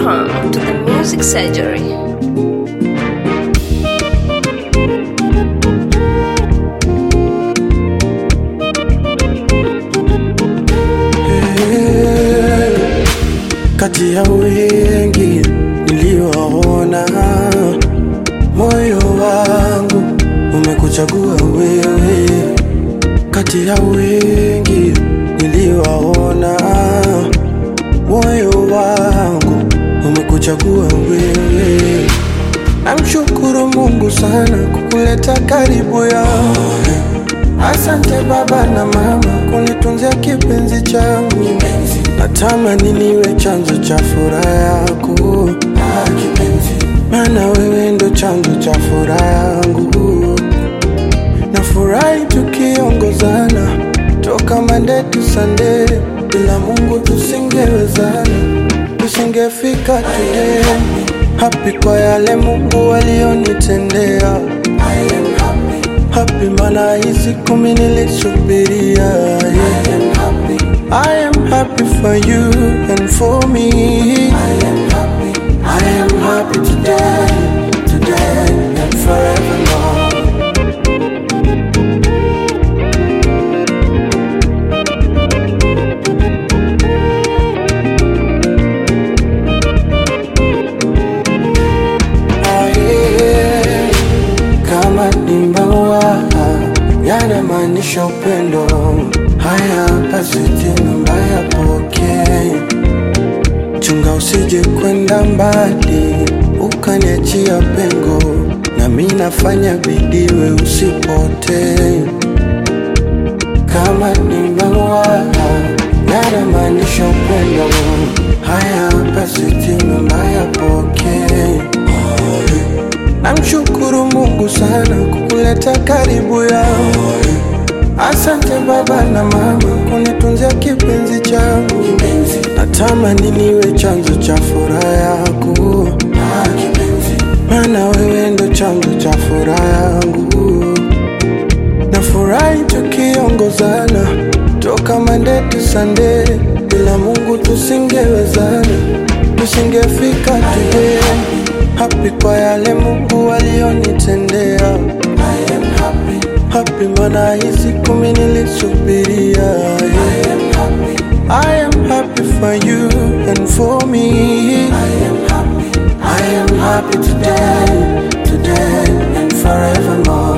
Welcome to the Music Surgery. Kati ya wengi niliowaona, moyo wangu umekuchagua wewe. Kati ya wengi niliowaona, moyo wangu umekuchagua wewe. Namshukuru Mungu sana kukuleta karibu yangu. Asante baba na mama kunitunzia kipenzi changu. Natamani niwe chanzo cha furaha yako, maana wewe ndo chanzo cha furaha yangu. Nafurahi tukiongozana toka Monday to Sunday, bila Mungu tusingewezana, tusingefika today. Happy kwa yale Mungu alionitendea. Happy mana hii siku mimi nilisubiria. Yeah. I am happy for you and for me. I am happy. I am happy today, today and forevermore. Aye, kama ni maua yanamaanisha upendo. Haya basi tena mbaya pokee, chunga usije kwenda mbali ukaniachia pengo, na mi nafanya bidii we usipotee. Kama ni maua yanamaanisha upendo. Haya basi tena mbaya pokee Namshukuru Mungu sana kukuleta karibu yangu. Asante baba na mama kunitunzia kipenzi changu. Natamani niwe chanzo cha furaha yako, maana wewe ndo chanzo cha furaha yangu. Nafurahi tukiongozana toka Monday to Sunday, bila Mungu tusingewezana, tusingefika today. Happy kwa yale Mungu alionitendea. Happy mana hii siku mimi nilisubiria. Yeah. I am happy for you and for me. I am happy. I am happy today, today and forevermore.